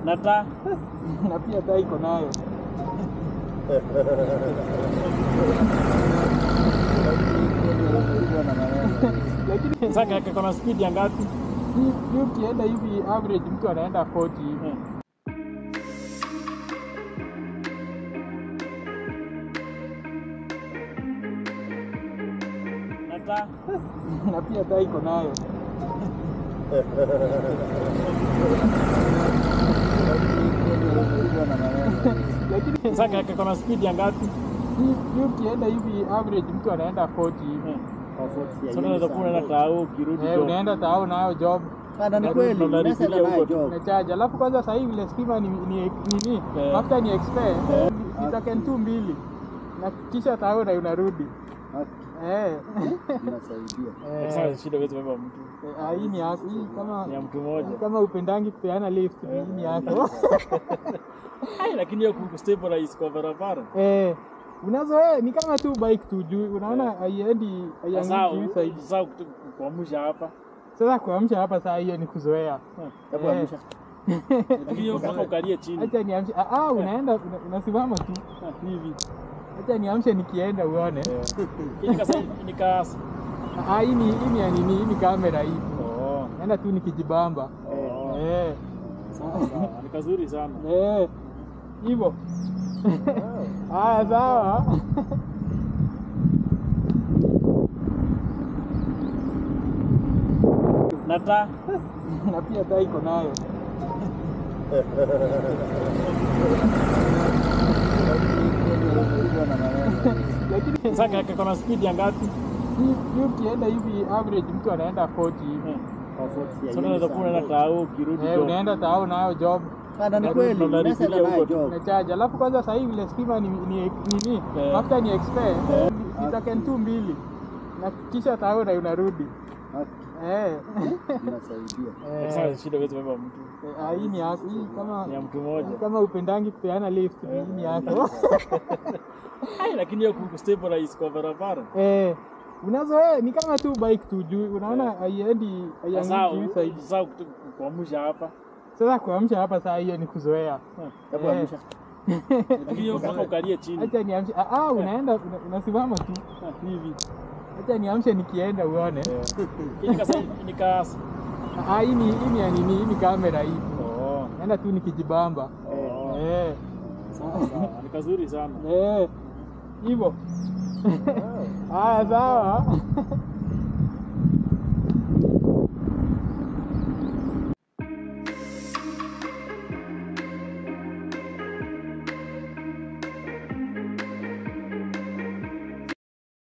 na taa na pia taa iko nayo. Lakini sasa kako na speed ya ngapi? hii hii ukienda hivi average mtu anaenda 40 hivi. Eh. na taa na pia taa iko nayo. Lakini sasa kako na speed ya ngapi? hii hii ukienda hivi average mtu anaenda 40 hivi. Eh. Sasa unaweza kuwa unaenda taa ukirudi Eh, job. unaenda tao nayo job Kada ni Na- kweli, na- na- message nafikiria nayo huko tu. job. unachaja. Alafu kwanza sasa hivi ile stima ni ni nini? Eh. Mafuta ni expire. Ni token tu mbili. Na kisha tao na unarudi. Eh. Inasaidia. Eh. Sasa shida huwezi beba mtu. Eh, ah, hii ni yako. Hii kama Ni ya mtu mmoja. kama upendangi kupeana lift hii ni yako. Ai, lakini hiyo kustabilize kwa barabara. Eh. Unazoea ni kama tu bike tu juu unaona haiendi Sasa haiangi juu zaidi. sasa kuamsha hapa. Sasa kuamsha hapa saa hiyo ni kuzoea. Hebu Eh. amsha. Lakini hiyo mpaka ukalie chini. Acha niamshe. Ah, ah unaenda una- unasimama tu hivi. Acha niamshe nikienda uone. Hii kasa nikasa. Ah, hii ni hii ni ya nini? Hii ni kamera hii. Oh. Naenda tu nikijibamba. Oh. Eh. Sawa sawa. Ni kazuri sana. Eh. Hivyo. Haya sawa. Na taa Na pia taa iko nayo. Lakini sasa kako na speed ya ngapi? hii hii ukienda hivi average mtu anaenda 40 hivi. Eh. Comfort ya Sasa unaweza kuwa unaenda taa ukirudi Eh, job. unaenda tao nayo job. Kada ni Na- kweli, na- na- message nafikiria nayo huko tu. job. Unachaja. Alafu kwanza sasa hivi ile stima ni ni nini? Eh. Mafuta ni expire. Ni token tu mbili. Na kisha tao na unarudi. Eh. Inasaidia. Eh. Sasa shida huwezi beba mtu. Eh, ah, hii ni yako. Hii kama Ni ya mtu mmoja. kama upendangi kupeana lift hii ni yako. Ai, lakini hiyo kustabilize kwa barabara. Eh. Unazoea ni kama tu bike tu juu unaona haiendi Sasa haiangi juu zaidi. sasa kuamsha hapa. Sasa kuamsha hapa saa hiyo ni kuzoea. Hebu Eh. amsha. Lakini hiyo mpaka ukalie chini. Acha niamshe. Ah, ah unaenda una- unasimama tu hivi. Acha niamshe nikienda uone. Hii kasa nikasa. Ah, hii ni hii ni ya nini? Hii ni kamera hii. Oh. Naenda tu nikijibamba. Oh. Eh. Sawa sawa. Ni kazuri sana. Eh. Hivyo. Haya sawa.